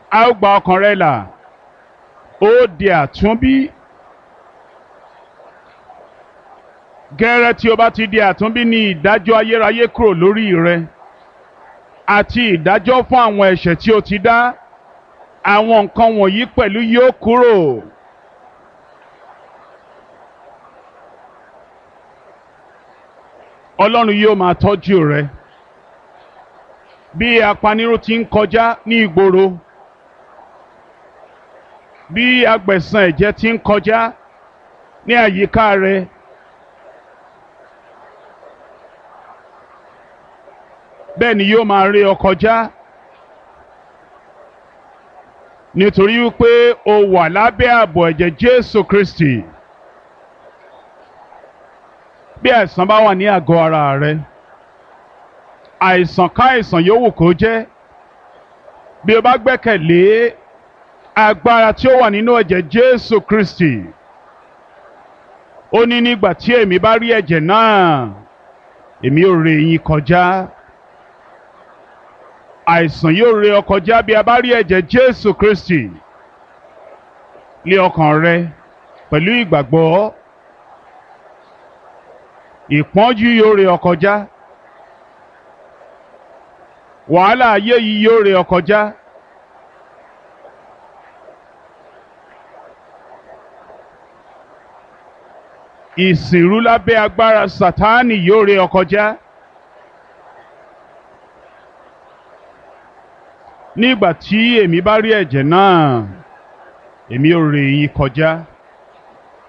a ó gba ọkàn rẹ là ó di àtúnbí gẹ́rẹ́ tí o bá ti di àtúnbí ní ìdájọ́ ayérayé kúrò lórí rẹ àti ìdájọ́ fún àwọn ẹ̀ṣẹ̀ tí o ti dá àwọn nǹkan wọ̀nyí pẹ̀lú yóò kúrò. Ọlọ́run yóò máa tọ́jú rẹ bí apanirun ti ń kọjá ní ìgboro bí agbẹ̀san ẹ̀jẹ̀ ti ń kọjá ní àyíká rẹ. bẹ́ẹ̀ ni yóò máa rí ọ kọjá nítorí wípé o wà lábẹ́ ààbò ẹ̀jẹ̀ Jésù Kristi bí àìsàn bá wà ní àgọ́ ara rẹ àìsàn káìsàn yòówù kó jẹ́ bí o bá gbẹ́kẹ̀lé agbára tí ó wà nínú ẹ̀jẹ̀ Jésù Kristi ó ní nígbà tí èmi bá rí ẹ̀jẹ̀ náà èmi ò rè yín kọjá àìsàn yóò ré ọ kọjá bí a bá rí ẹ̀jẹ̀ Jésù Kristi lé ọkàn rẹ pẹ̀lú ìgbàgbọ́ ìpọ́njú yóò ré ọ kọjá wàhálà ayé yìí yóò ré ọ kọjá ìsìnrú lábẹ́ agbára Sátánì yóò ré ọ kọjá. nígbà tí èmi bá rí ẹ̀jẹ̀ náà èmi ò rè yín kọjá